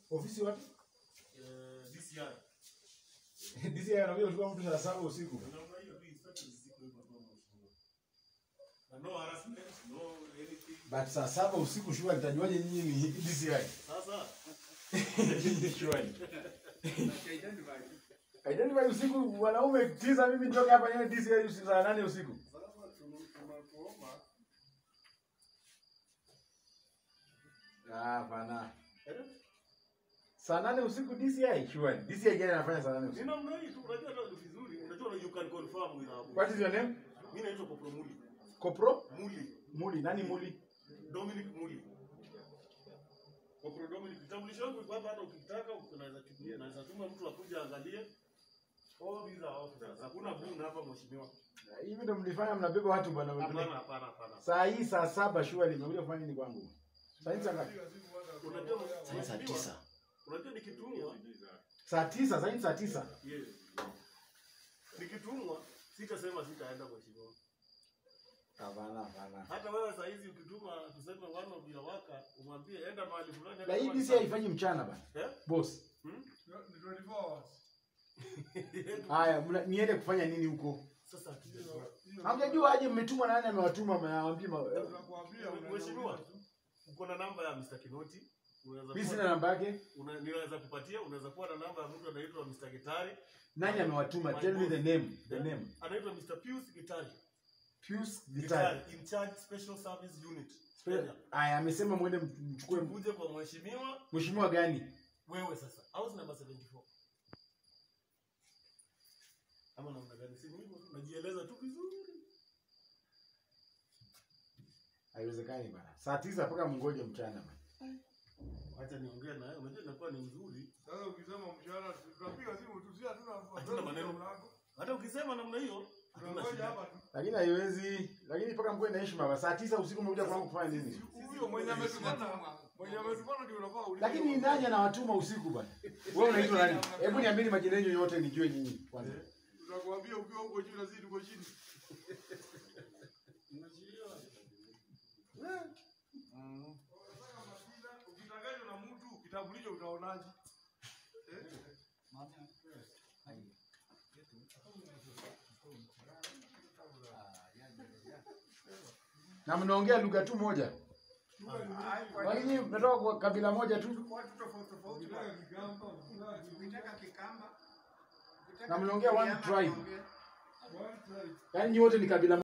Ofisi wapi? Eh, DCI. DCI anakuja kuchukua mtu saa saba usiku. Namna hiyo tu instructions ziko hivyo kwa mheshimiwa. Na no harassment, no anything. But saa saba usiku shua nitajuaje nyinyi ni DCI? Sasa Shua. Identify usiku wanaume tisa mimi nitoke hapa niende DCI usiku saa nane usiku. sasa tunu- tunakuomba Ah, hapana. eh, Saa nane usiku DCI? Shua. DCI gani anafanya saa nane ni usiku? namna hii tu unajua hata ni vizuri. Unajua you can confirm with our What is your name? Mimi naitwa Kopro Muli. Kopro? Muli. Muli. Nani Muli? Dominic Muli. Kopro Dominic. Kitambulisho yangu iko hapa hata ukitaka unaweza chukua. Naweza tuma mtu akuje angalie. All these are officers. Hakuna buni hapa mheshimiwa. Hivi ndo mlifanya mnabeba watu bwana. Hapana, hapana, hapana. Saa hii saa saba shua nimekuja kufanya nini kwangu? Saa hii saa ngapi? Unajua Saa hii saa mheshimiwa, tisa. Unajua nikitumwa, Saa tisa, saa hii saa tisa. yes. Nikitumwa sitasema sitaenda mheshimiwa. Hapana, hapana. Hata wewe saa hizi ukituma tuseme one of your worker umwambie enda mahali fulani. Na hata hii kama ni DCI saa- haifanyi mchana bana. Eh? Boss. Hmm? Ni Haya, mna- niende kufanya nini huko? Sasa akija- Hamjajua aje mmetumwa na nani amewatuma mnawaambia ma- Mheshimiwa, uko na namba ya Mr. Kinoti. Unaweza Mimi kuwa- sina namba yake. una- ninaweza kupatia, unaweza kuwa na namba ya mtu anaitwa Mr. Gitari. Nani amewatuma? Tell me the name. The name. Anaitwa Mr. Pius Gitari. Pius Gitari. in charge special service unit. Spe- Kenya. Aya, amesema mwende mchukue Uje kwa mheshimiwa mheshimiwa gani? wewe sasa. House number 74. Ama namna gani? Si hivyo tu najieleza tu vizuri. Haiwezekani bana. Saa tisa mpaka mngoje mchana bana. Acha niongee naye. Unajua inakuwa ni nzuri. Sasa ukisema mshahara tutapiga simu tu, si hatuna Hatuna maneno. Hata ukisema namna hiyo hatuna Tunangoja shida. hapa tu. Lakini haiwezi. Lakini mpaka mkuwe na heshima bana. Saa tisa usiku mmekuja kwangu kufanya nini? Huyo mwenye ametumana, mwenye ametumana ndio unafaa ulize. Lakini ni nani anawatuma usiku bana? Wewe unaitwa nani? Hebu niambieni majina yenu yote nijue nyinyi kwanza. Tutakwambia ukiwa huko juu na sisi tuko chini. Mm. Ukitanganywa na mtu kitambulisho utaonaje? Eh? Na mnaongea lugha tu moja. Lakini mnatoka kwa kabila moja tu. watu tofauti tofauti Ukitaka Kigamba, ukitaka Kikamba ukitaka Na mnaongea one Kigiriama, tribe. unaongea. one tribe. Yaani nyi wote ni kabila